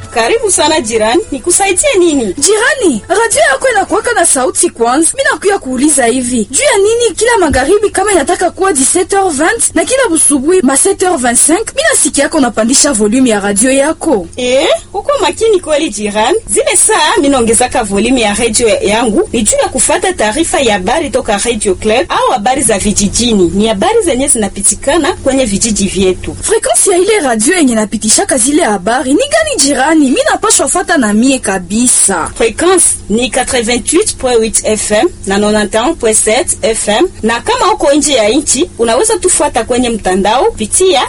Karibu sana jirani, nikusaidie nini? Jirani, radio yako inakuwaka na sauti kwanza. Mimi nakuya kuuliza hivi juu ya nini kila magharibi kama inataka kuwa 17h20 na kila busubuhi ma 7h25 mimi nasikia yako unapandisha volume ya radio yako. Eh, uko makini kweli jirani. Zile saa mimi naongezaka volume ya radio yangu ni juu ya kufata taarifa ya habari toka Radio Club au habari za vijijini. Ni habari zenye zinapitikana kwenye vijiji vyetu. Frequency ya ile radio yenye napitishaka zile habari ni gani jirani? Mimi napashwa fuata na mie kabisa. Frequency ni 88.8 FM na 91.7 FM, na kama uko nje ya nchi unaweza tufuata kwenye mtandao pitia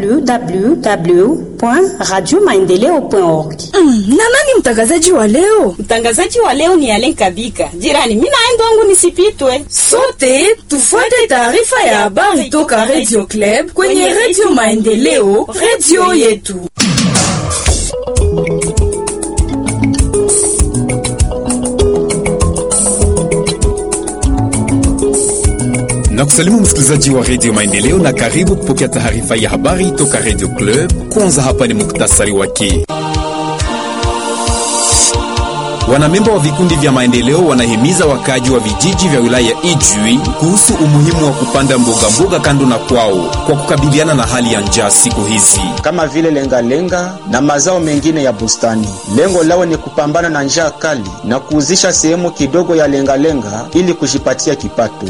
www.radiomaendeleo.org. Mm, na nani mtangazaji wa leo? Mtangazaji wa leo ni Alen Kabika. Jirani, mimi naenda wangu nisipitwe. Sote tufuate taarifa ya habari toka Radio Club kwenye Radio Maendeleo, radio yetu. na kusalimu msikilizaji wa redio Maendeleo na karibu kupokea taarifa ya habari toka redio Club. Kwanza hapa ni muktasari wake. Wanamemba wa vikundi vya maendeleo wanahimiza wakaji wa vijiji vya wilaya ya Ijwi kuhusu umuhimu wa kupanda mboga mboga kando na kwao kwa kukabiliana na hali ya njaa siku hizi, kama vile lengalenga lenga na mazao mengine ya bustani. Lengo lao ni kupambana na njaa kali na kuuzisha sehemu kidogo ya lengalenga lenga ili kujipatia kipato.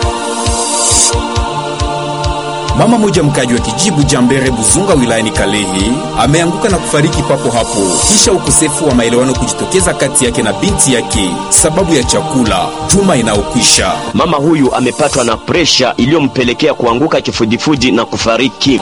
Mama moja mkaji wa kijibu Jambere Buzunga wilayani Kalehe ameanguka na kufariki papo hapo kisha ukosefu wa maelewano kujitokeza kati yake na binti yake sababu ya chakula juma inayokwisha. Mama huyu amepatwa na presha iliyompelekea kuanguka kifudifudi na kufariki.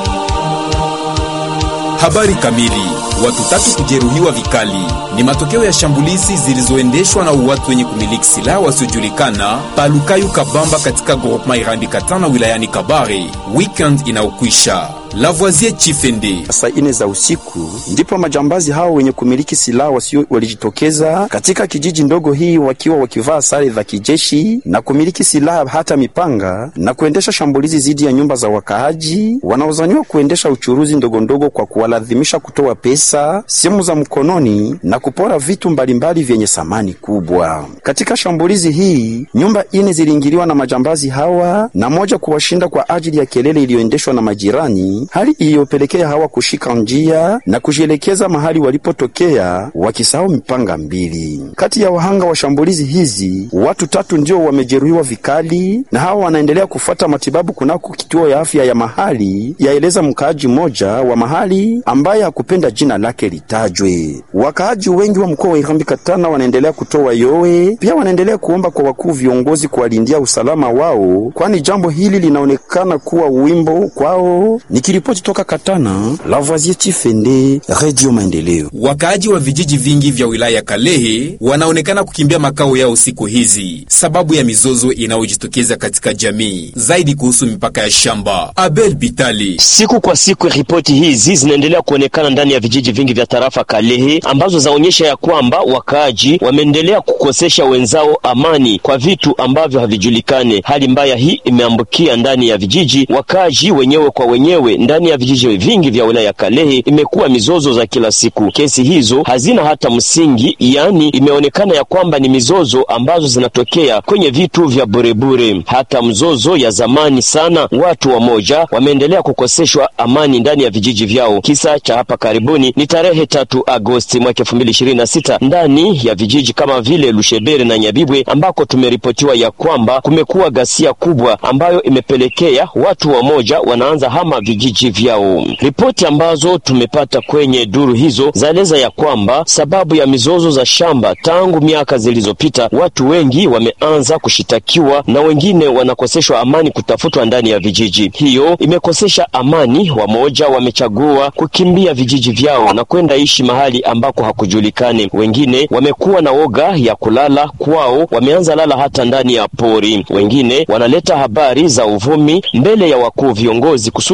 Habari kamili. Watu tatu kujeruhiwa vikali ni matokeo ya shambulizi zilizoendeshwa na watu wenye kumiliki silaha wasiojulikana Palukayu Kabamba katika groupement Irambi Katana wilayani Kabare weekend inayokwisha. Lavoisier Chifende. Saa ine za usiku ndipo majambazi hao wenye kumiliki silaha wasio walijitokeza katika kijiji ndogo hii wakiwa wakivaa sare za kijeshi na kumiliki silaha hata mipanga na kuendesha shambulizi dhidi ya nyumba za wakaaji wanaozaniwa kuendesha uchuruzi ndogo ndogo kwa kuwalazimisha kutoa pesa, simu za mkononi na kupora vitu mbalimbali vyenye samani kubwa. Katika shambulizi hii nyumba ine ziliingiliwa na majambazi hawa na moja kuwashinda kwa ajili ya kelele iliyoendeshwa na majirani hali iliyopelekea hawa kushika njia na kujielekeza mahali walipotokea wakisahau mipanga mbili. Kati ya wahanga wa shambulizi hizi watu tatu ndio wamejeruhiwa vikali, na hawa wanaendelea kufuata matibabu kunako kituo ya afya ya mahali, yaeleza mkaaji mmoja wa mahali ambaye hakupenda jina lake litajwe. Wakaaji wengi wa mkoa wa Irambi Katana wanaendelea kutoa yowe, pia wanaendelea kuomba kwa wakuu viongozi kuwalindia usalama wao, kwani jambo hili linaonekana kuwa wimbo kwao. Nikiripoti toka Katana, Lavoisier Chifende, Radio Maendeleo. Wakaaji wa vijiji vingi vya wilaya ya Kalehe wanaonekana kukimbia makao yao siku hizi sababu ya mizozo inayojitokeza katika jamii, zaidi kuhusu mipaka ya shamba. Abel Bitali. Siku kwa siku ripoti hizi zinaendelea kuonekana ndani ya vijiji vingi vya tarafa Kalehe ambazo zaonyesha ya kwamba wakaaji wameendelea kukosesha wenzao amani kwa vitu ambavyo havijulikane. Hali mbaya hii imeambukia ndani ya vijiji, wakaaji wenyewe kwa wenyewe ndani ya vijiji vingi vya wilaya ya Kalehe imekuwa mizozo za kila siku. Kesi hizo hazina hata msingi, yaani imeonekana ya kwamba ni mizozo ambazo zinatokea kwenye vitu vya burebure. Hata mzozo ya zamani sana, watu wamoja wameendelea kukoseshwa amani ndani ya vijiji vyao. Kisa cha hapa karibuni ni tarehe tatu Agosti mwaka elfu mbili ishirini na sita ndani ya vijiji kama vile Lushebere na Nyabibwe ambako tumeripotiwa ya kwamba kumekuwa ghasia kubwa ambayo imepelekea watu wamoja wanaanza hama vijiji vyao. Ripoti ambazo tumepata kwenye duru hizo zaeleza ya kwamba sababu ya mizozo za shamba tangu miaka zilizopita, watu wengi wameanza kushitakiwa na wengine wanakoseshwa amani kutafutwa ndani ya vijiji. Hiyo imekosesha amani, wamoja wamechagua kukimbia vijiji vyao na kwenda ishi mahali ambako hakujulikani. Wengine wamekuwa na woga ya kulala kwao, wameanza lala hata ndani ya pori. Wengine wanaleta habari za uvumi mbele ya wakuu viongozi kusudi waweze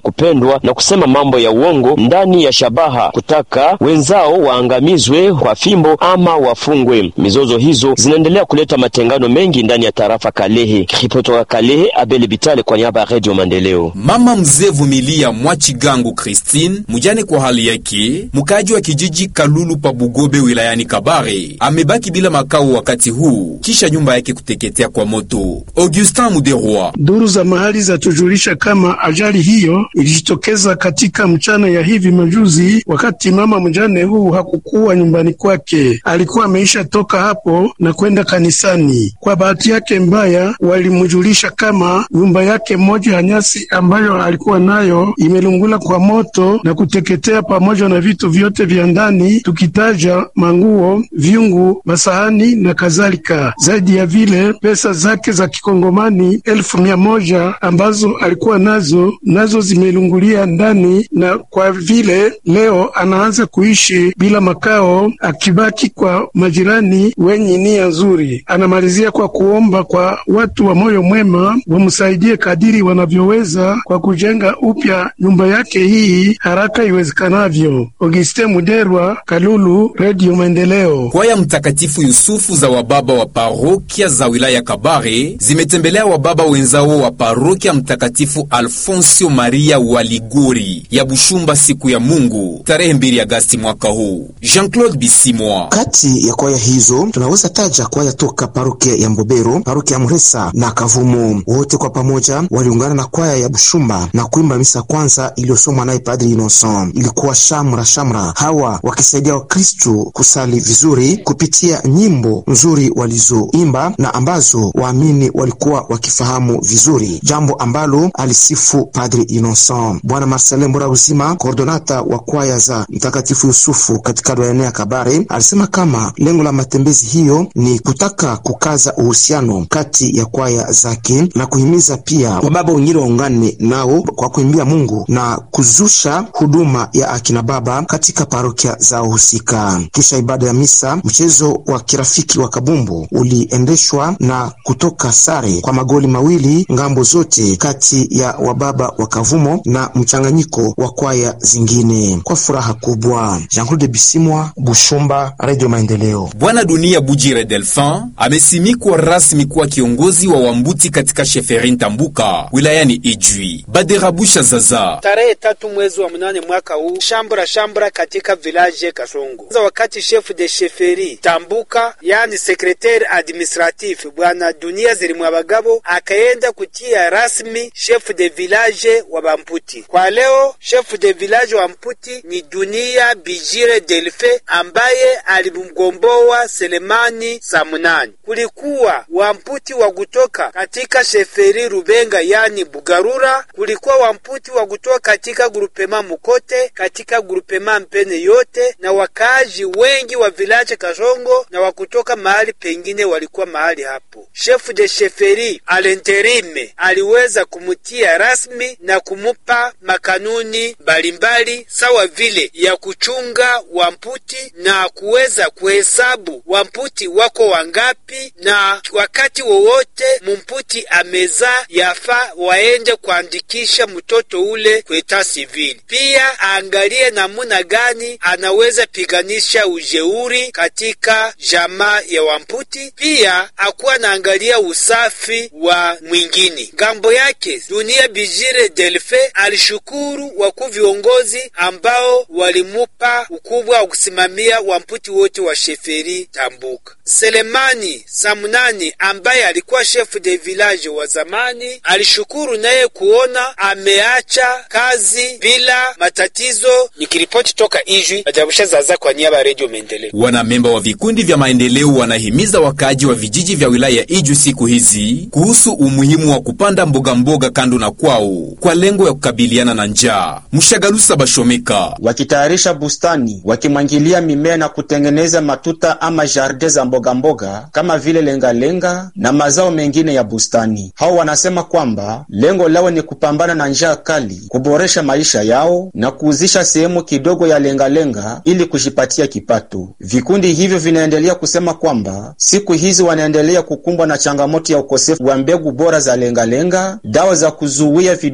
kupendwa na kusema mambo ya uongo ndani ya shabaha kutaka wenzao waangamizwe kwa fimbo ama wafungwe. Mizozo hizo zinaendelea kuleta matengano mengi ndani ya tarafa Kalehe. Kutoka Kalehe, Abel Bitale kwa niaba ya Radio Maendeleo. Mama mzee Vumilia Mwachigangu Christine, mujane kwa hali yake, mkaji wa kijiji Kalulu pa Bugobe wilayani Kabare, amebaki bila makao wakati huu kisha nyumba yake kuteketea kwa moto. Augustin Muderwa Duru za mahali zatujulisha kama ajali hiyo ilijitokeza katika mchana ya hivi majuzi, wakati mama mjane huu hakukuwa nyumbani kwake, alikuwa ameisha toka hapo na kwenda kanisani. Kwa bahati yake mbaya, walimjulisha kama nyumba yake moja ya nyasi ambayo alikuwa nayo imelungula kwa moto na kuteketea pamoja na vitu vyote vya ndani, tukitaja manguo, vyungu, masahani na kadhalika. Zaidi ya vile pesa zake za kikongomani elfu mia moja ambazo alikuwa nazo nazo zimelungulia ndani, na kwa vile leo anaanza kuishi bila makao, akibaki kwa majirani wenye nia nzuri. Anamalizia kwa kuomba kwa watu wa moyo mwema wamsaidie kadiri wanavyoweza kwa kujenga upya nyumba yake hii haraka iwezekanavyo. Auguste Muderwa, Kalulu, Radio Maendeleo. Kwaya Mtakatifu Yusufu za wababa wa parokia za wilaya Kabare zimetembelea wababa wenzao wa parokia Mtakatifu Alfonsio Maria wa Liguri ya Bushumba siku ya Mungu tarehe 2 Agasti mwaka huu. Jean-Claude Bisimwa. Kati ya kwaya hizo tunaweza taja kwaya toka parokia ya Mbobero, parokia ya Muresa na Kavumu. Wote kwa pamoja waliungana na kwaya ya Bushumba na kuimba misa kwanza iliyosomwa naye Padri Innocent. Ilikuwa shamra shamra, hawa wakisaidia Wakristu kusali vizuri kupitia nyimbo nzuri walizoimba na ambazo waamini walikuwa wakifahamu vizuri, jambo ambalo alisifu Padri Innocent. Bwana Marcelin Mbora Uzima, koordonata wa kwaya za Mtakatifu Yusufu katika doyane ya Kabare, alisema kama lengo la matembezi hiyo ni kutaka kukaza uhusiano kati ya kwaya zake na kuhimiza pia wababa wengine waungane nao kwa kuimbia Mungu na kuzusha huduma ya akina baba katika parokia zao husika. Kisha ibada ya misa, mchezo wa kirafiki wa kabumbu uliendeshwa na kutoka sare kwa magoli mawili ngambo zote kati ya wababa wa Kavumo na mchanganyiko wa kwaya zingine kwa furaha kubwa. Jean-Claude Bisimwa, Bushumba, Radio Maendeleo. Bwana Dunia Bujire Delphin amesimikwa rasmi kuwa kiongozi wa Wambuti katika sheferi Ntambuka wilayani Ijwi. Baderabusha Zaza tarehe tatu mwezi wa mnane mwaka huu shambura shambura katika village Kasongo za wakati chef de sheferi Tambuka yani secretaire administratif bwana Dunia Zilimwa Bagabo akaenda kutia rasmi chef de village wa Bamputi. Kwa leo chef de village wa Mputi ni Dunia Bijire Delfe ambaye alimgomboa Selemani Samunani. Kulikuwa Wamputi wa kutoka katika sheferi Rubenga yani Bugarura, kulikuwa Wamputi wa kutoka katika grupema Mukote, katika grupema Mpene yote, na wakaaji wengi wa vilaje Kasongo na wa kutoka mahali pengine walikuwa mahali hapo. Chef de sheferi alenterime aliweza kumutia rasmi na kumupa makanuni mbalimbali sawa vile ya kuchunga Wamputi na kuweza kuhesabu Wamputi wako wangapi, na wakati wowote mumputi ameza yafa waende kuandikisha mtoto ule kweta sivili. Pia aangalie namuna gani anaweza piganisha ujeuri katika jamaa ya Wamputi. Pia akuwa naangalia usafi wa mwingine. Ngambo yake Dunia Bijire Delfe alishukuru wakuu viongozi ambao walimupa ukubwa wa kusimamia Wamputi wote wa sheferi Tambuka. Selemani Samunani ambaye alikuwa chef de village wa zamani alishukuru naye kuona ameacha kazi bila matatizo. Nikiripoti toka Ijwi, Ajabusha Zaza kwa niaba ya Radio Maendeleo. Wanamemba wa vikundi vya maendeleo wanahimiza wakaaji wa vijiji vya wilaya ya Iju siku hizi kuhusu umuhimu wa kupanda mboga mboga kando na kwao kwa lengo ya kukabiliana na njaa. Mshagalusa Bashomeka wakitayarisha bustani, wakimwangilia mimea na kutengeneza matuta ama jardin za mboga mboga kama vile lengalenga lenga na mazao mengine ya bustani. Hao wanasema kwamba lengo lao ni kupambana na njaa kali, kuboresha maisha yao na kuuzisha sehemu kidogo ya lengalenga lenga ili kujipatia kipato. Vikundi hivyo vinaendelea kusema kwamba siku hizi wanaendelea kukumbwa na changamoto ya ukosefu wa mbegu bora za lengalenga lenga, dawa za kuzuia vidudu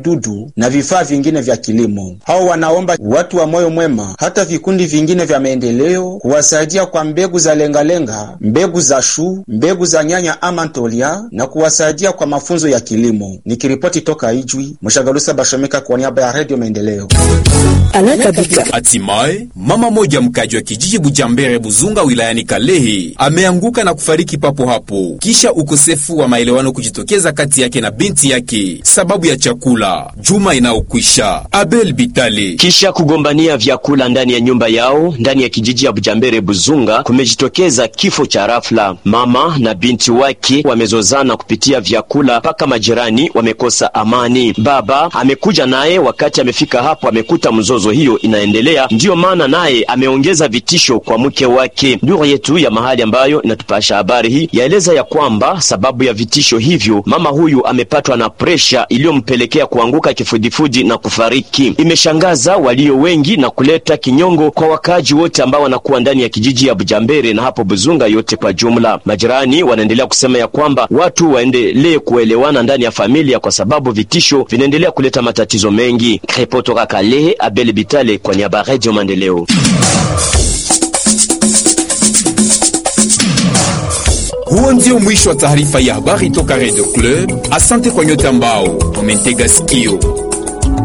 mbegu na vifaa vingine vya kilimo. Hao wanaomba watu wa moyo mwema, hata vikundi vingine vya maendeleo kuwasaidia kwa mbegu za lengalenga, mbegu za shu, mbegu za nyanya ama ntolia na kuwasaidia kwa mafunzo ya kilimo. Nikiripoti toka Ijwi, Mshagalusa Bashomeka kwa niaba ya Redio Maendeleo. Hatimaye mama moja mkaji wa kijiji Bujambere Buzunga wilayani Kalehe ameanguka na kufariki papo hapo kisha ukosefu wa maelewano kujitokeza kati yake na binti yake sababu ya chakula juma inayokwisha. Abel Bitale kisha kugombania vyakula ndani ya nyumba yao ndani ya kijiji ya Bujambere Buzunga kumejitokeza kifo cha rafla. Mama na binti wake wamezozana kupitia vyakula mpaka majirani wamekosa amani. Baba amekuja naye, wakati amefika hapo amekuta mzozo hiyo inaendelea, ndiyo maana naye ameongeza vitisho kwa mke wake. Duru yetu ya mahali ambayo inatupasha habari hii yaeleza ya kwamba sababu ya vitisho hivyo mama huyu amepatwa na presha iliyompelekea kuanguka kifudifudi na kufariki. Imeshangaza walio wengi na kuleta kinyongo kwa wakaaji wote ambao wanakuwa ndani ya kijiji ya Bujambere na hapo Buzunga yote kwa jumla. Majirani wanaendelea kusema ya kwamba watu waendelee kuelewana ndani ya familia kwa sababu vitisho vinaendelea kuleta matatizo mengi. Kutoka Kalehe, Abel Bitale kwa niaba ya Radio Maendeleo. Huo ndio mwisho wa taarifa ya habari toka Radio Club. Asante kwa nyote ambao umentega sikio.